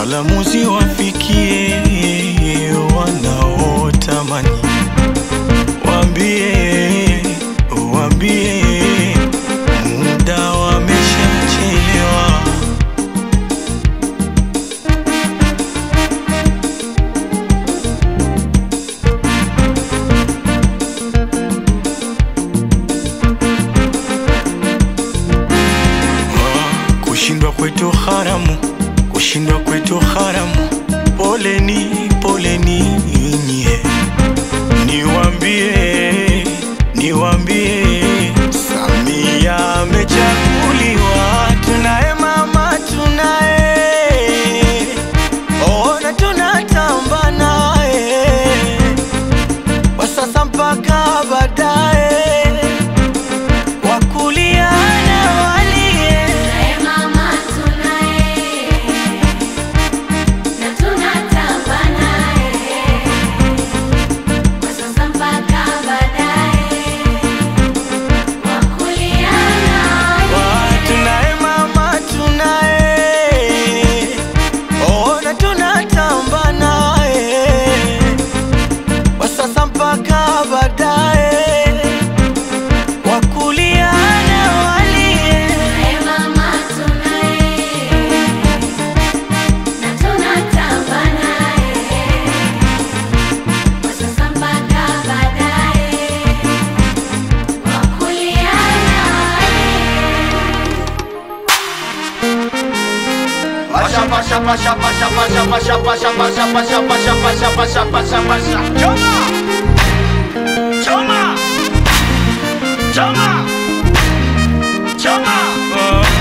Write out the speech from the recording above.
salamu ziwafikie wanaotamani, waambie waambie muda wameshachelewa. Ah, Kushindwa kwetu haramu, kushindwa kwetu haramu. Poleni, poleni nyie, niwambie, niwambie, Samia amechaguliwa, tunaye mama, tunaye ona, tunatamba naye kwa sasa mpaka baadaye, wakulia na walie Tunaye mama tunaye, na tunatamba naye, kwa sasa mpaka baadaye, wakulia naye. Tunaye mama tunaye, ona tunatamba naye kwa sasa mpaka baadaye, wakulia na walie. Tunaye mama tunaye, na tunatamba naye, kwa sasa mpaka baadaye, wakulia naye. Pasha pasha pasha pasha pasha pasha pasha pasha pasha pasha pasha pasha pasha pasha Choma Choma Choma Choma Ah,